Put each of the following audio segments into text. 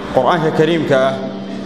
qur'aanka kariimka ah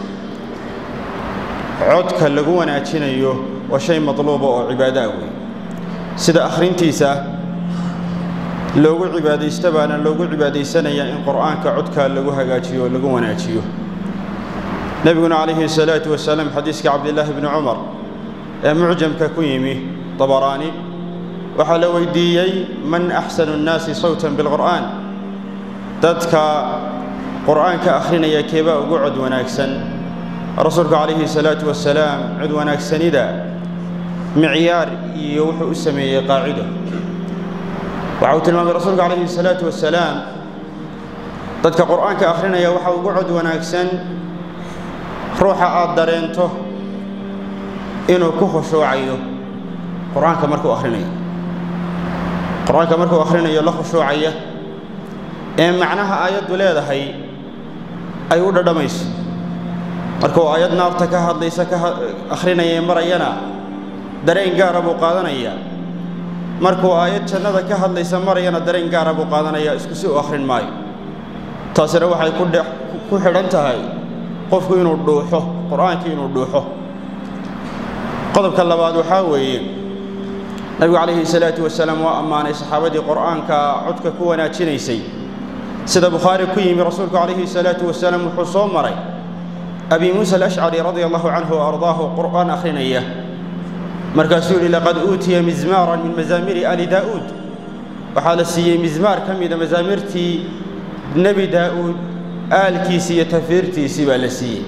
codka lagu wanaajinayo waa shay madluuba oo cibaado ah wey sida akhrintiisa loogu cibaadaysto baana loogu cibaadaysanayaa in qur'aanka codka lagu hagaajiyo oo lagu wanaajiyo nebiguna calayhi salaatu wasalaam xadiiska cabdillaahi bni cumar ee mucjamka ku yimi dabaraani waxaa la weydiiyey man axsanu nnaasi sawtan bilqur'aan dadka qur'aanka akhrinaya keebaa ugu cod wanaagsan rasuulku calayhi salaatu wasalaam cod wanaagsanida micyaar iyo wuxuu u sameeyey qaacido waxa uu tilmaamay rasuulku calayhi salaatu wasalaam dadka qur'aanka akhrinaya waxa ugu cod wanaagsan ruuxa aad dareento inuu ku khushuucayo qur'aanka markuu akhrinayo qur'aanka markuu akhrinayo la khushuucaya ee macnaha aayaddu leedahay ay u dhadhamayso markuu aayad naarta ka hadlaysa ka akhrinaya ee marayana dareen gaara buu qaadanayaa markuu aayad jannada ka hadlaysa marayana dareen gaara buu qaadanayaa isku si u akhrin maayo taasina waxay ku xidhan tahay qofku inuu dhuuxo qur'aankii inuu dhuuxo qodobka labaad waxaa weeye nabigu calayhi salaatu wasalaam waa ammaanay saxaabadii qur'aanka codka ku wanaajinaysay sida bukhaari ku yimi rasuulku calayhi salaatu wasalaam wuxuu soo maray abi muusa alashcari radia allahu canhu wa ardaahu qur'aan akhrinaya markaasuu yidhi laqad uutiya mizmaaran min mazaamiri ali daa'uud waxaa la siiyey mizmaar ka mida mazaamirtii nebi daa'uud aalkiisii iyo tafiirtiisii baa la siiyey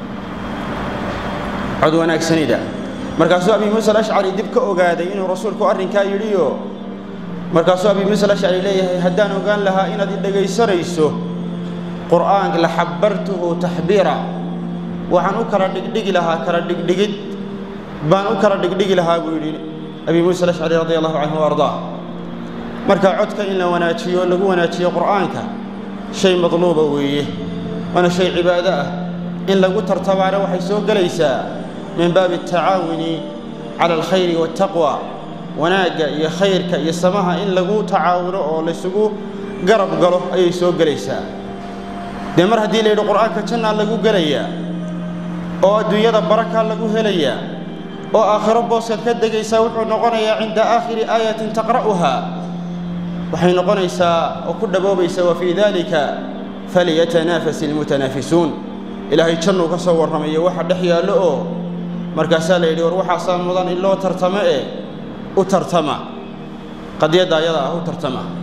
cod wanaagsanida markaasuu abi muusa alashcari dib ka ogaaday inuu rasuulku arrinkaa yidhiyo markaasuu abi muusa alashcari leeyahay haddaan ogaan lahaa inaad i dhegaysanayso qur'aanka la xabbartuhu taxbiira waxaan u kala dhigdhigi lahaa kala dhigdhigid baan u kala dhigdhigi lahaa buu yidhi abi muusa alashcari radi allahu canhu wa ardaa marka codka in la wanaajiyo lagu wanaajiyo qur'aanka shay madluuba weeye waana shay cibaado ah in lagu tartamaana waxay soo gelaysaa min baabi atacaawuni cala alkhayri waataqwa wanaagga iyo khayrka iyo samaha in lagu tacaawuno oo laysugu garab galo ayay soo gelaysaa dee mar haddii la yidhi qur'aanka jannaa lagu gelayaa oo adduunyada barakaa lagu helayaa oo aakhiro booskaad ka degaysaa wuxuu noqonayaa cinda aakhiri aayatin taqra'uhaa waxay noqonaysaa oo ku dhaboobaysaa wa fii daalika faliyatanaafas ilmutanaafisuun ilaahay jannuu ka soo warramayo waxa dhex yaallo oo markaasaa la yidhi war waxaasaa mudan in loo tartamo ee u tartama qadiyadda ayada ah u tartama